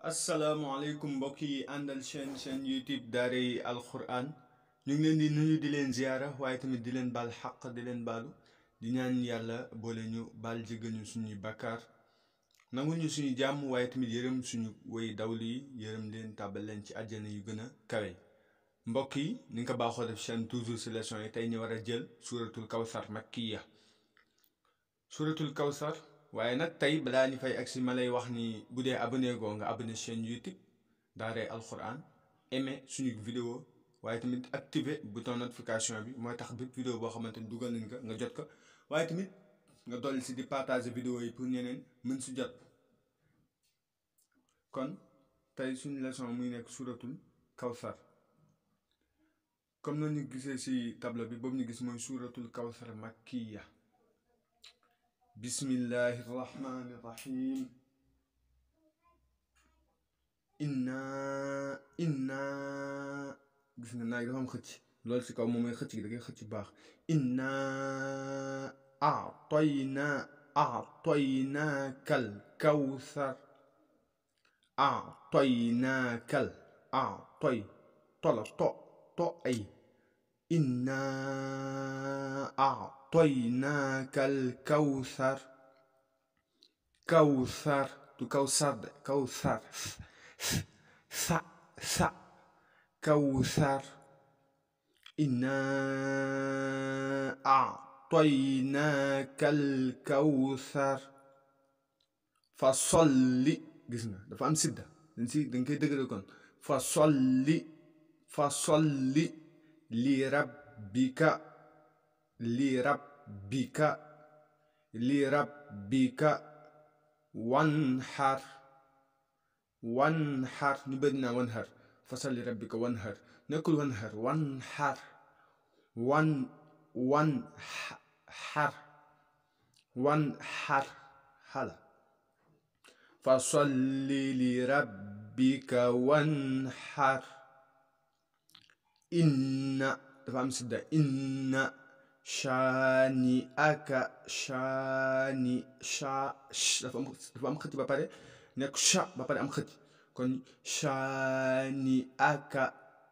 asalaamaaleykum mbokk yi àndal chaîne chaîne youtube daaray alquran ñu ngi leen di nuyu di leen ziyaara waaye tamit di leen baal xaq di leen baalu di ñaan yàlla boole ñu baal jéggal ñu suñuy bakkaar nangu ñu suñu jàmm waaye tamit yërëm suñu woy dawlu yi yërëm leen tàbbal leen ci àjjana yu gën a kawe mbokk yi ni nga ko baaxoo def chaîne toujours si leçon yi tey ñu war a jël suratul kawsar makkiya suratul kawsar waaye nag tey balaa ñu fay agsi ma lay wax ni bu dee abonné goo nga abonné chaîne youtube daaray alquran aimé suñu vidéo waaye tamit activé bouton notification bi mooy tax bépp vidéo boo xamante ni dugal nañ ko nga jot ko waaye tamit nga dolli si di partager vidéo yi pour ñeneen mën si jot kon tey suñu leçon muy nekk suratul kawsar comme na ñu gisee si tableau bi boobu ñu gis mooy suratul kawsar makkiya bismillahi rahmani rahim inna inna gis nga naaj dafa am xëcc loolu si kaw moom mooy xëcc gi da ngay xëcc baax inna atoyna atoynakal kawsar atoynakal atoy tola to to ay inna atoynakal kawsar kawsar du kawsar de kawsar sa sa kawsar inna atoynakal kawsar fa solli gis nga dafa am sidda dañ si dañ koy dëgëral kon fa solli fa solli li rabbika li rabbika li rabbika wanhar wanhar ñu bëri naa wanhar fa solli rabbika wanhar nekkul wanhar wanhar wan wan xar wan xar xala fa solli li rabbika wanhar inna dafa am sidda inna shaani aka shaani sha dafa am dafa am xëcc ba pare nekk sha ba pare am xëcc kon shaani aka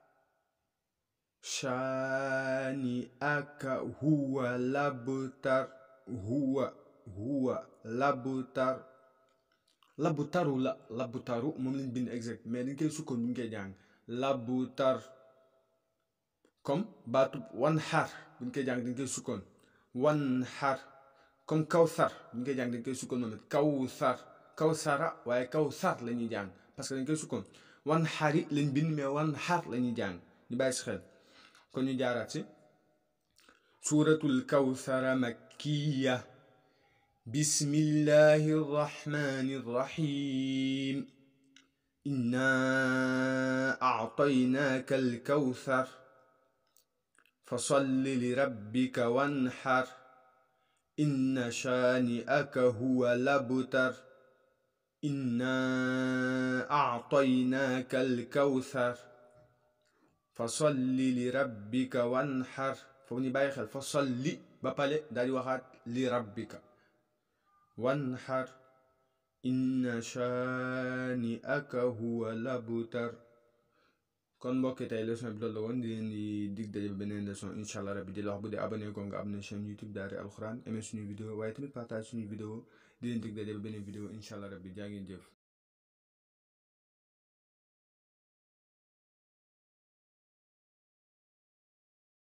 shaani aka huwa labtar huwa huwa labtar labtaru la labtaru moom lañ bind exact mais dañ koy sukkoon bu ñu koy jàng labtar comme baatu wan xar bu ñu koy jàng dañ koy sukkoon wan xar comme kawsar bu ñu koy jàng dañ koy sukkoon moom it kawsar kawsara waaye kawsar la ñuy jàng parce que dañ koy sukkoon wan xari lañ bind mais wan xar la ñuy jàng ñu bàyyi si xel kon ñu jaaraat si suuratul kawsara makkiya bismillahi rrahmani rrahim inna actaynaaka alkawsar fasalli lirabbika wanxar inna shaani'aka huwa labtar inna actaynaaka alkawsar fasalli li rabbika wanxar foofu ñu bàyyi xel fasalli ba pare daal di waxaat li rabbika wanxar inna shaani aka huwa labtar kon mbokki tey leçon bi loolu la woon di leen di dig daje beneen leçon incha allah rabbi di la wax bu dee abonné ko nga abonné chaîne youtube Daaray Alquran aimé suñu vidéo waaye tamit partage suñu vidéo di leen dig daje beneen vidéo incha allah rabbi jaa ngeen jëf